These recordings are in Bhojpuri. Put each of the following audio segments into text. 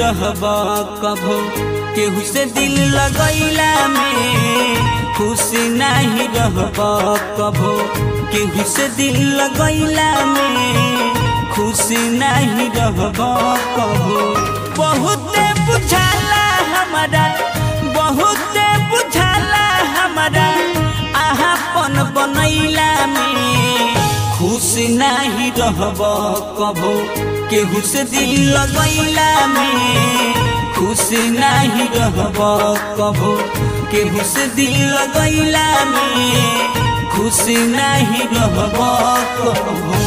रहब कभो केहू से दिल लगैला में खुश नहीं रहब कभो केहू से दिल लगैला में खुश नहीं रहब कभो बहुते बुझाला हमारा बहुते बुझाला हमारा आहापन बनैला में खुश नहीं रहब कभो केहू से दिल लगैला में खुश नहीं रहब कभो केहू से दिल लगैला में खुश नहीं रहब कभो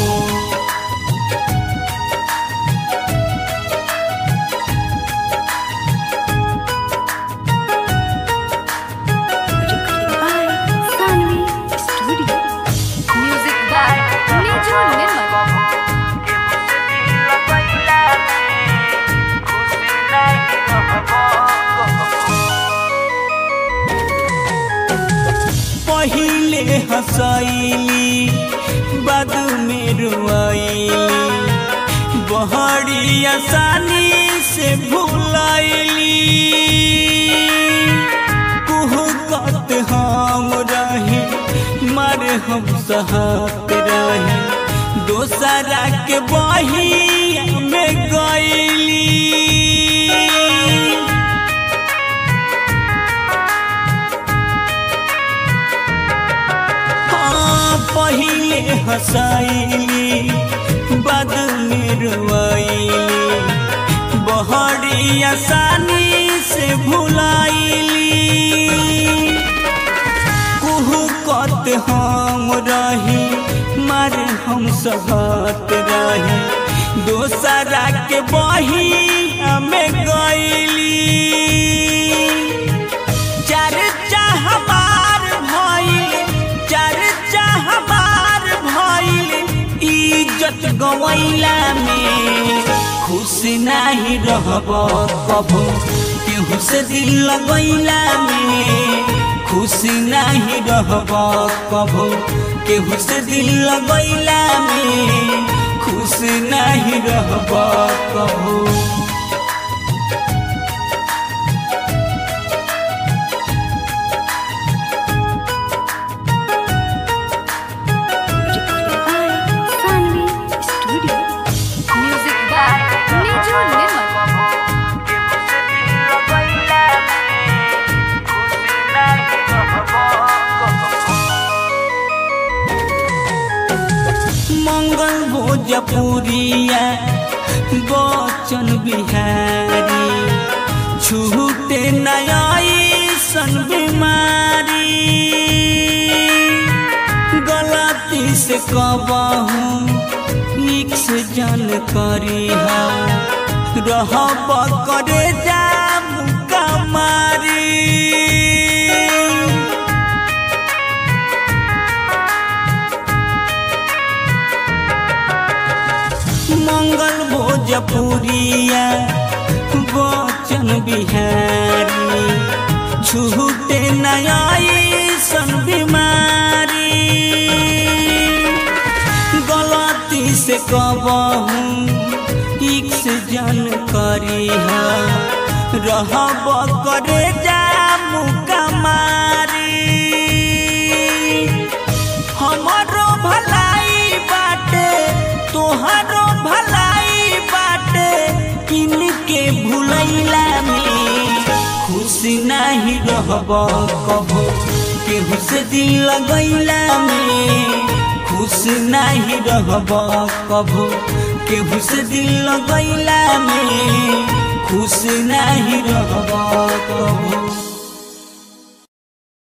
Recording by Sanvi Studio. Music by Niju Nirmal. पहिले हंसैली बाद में रुआइली बहरी आसानी से भूलैली कुहकत हम रही मारे हम सहत रही दोसरा के बही में गैली हाँ, पहिले हंसाइली बाद में रुआइली बहरी आसानी से भुलाइली कुहकत हम रही मारे हम सहत रही दोसरा के बही हमें गैली चर्चा हमार भइल चर्चा हमार भइल इज्जत गवैला में खुश नहीं रहब कभो केहू से दिल लगैला में खुश नहीं रहब कभो केहू से दिल लगैला में खुश नहीं रहब कभो Recording by Sanvi Studio. Music by Niju Nirmal. मंगल भोजपुरिया बचन बिहारी छूटे नयाई सन बीमारी गलती से कबहू नीक से जन करी रहब करे जा कमारी मंगल भोजपुरिया बचन बिहारी छूटे नयाई सन बीमारी गलती से कबहू ठीक से जन करी रहब करे जा मुकमारी हमारो भलाई बाटे तोहरो भलाई बाटे इनके भुलैला में खुश नहीं रहब कभो केहू से दिल लगैला में खुश नहीं रहब कभो केहू से दिल लगैला में खुश नहीं रहब कभो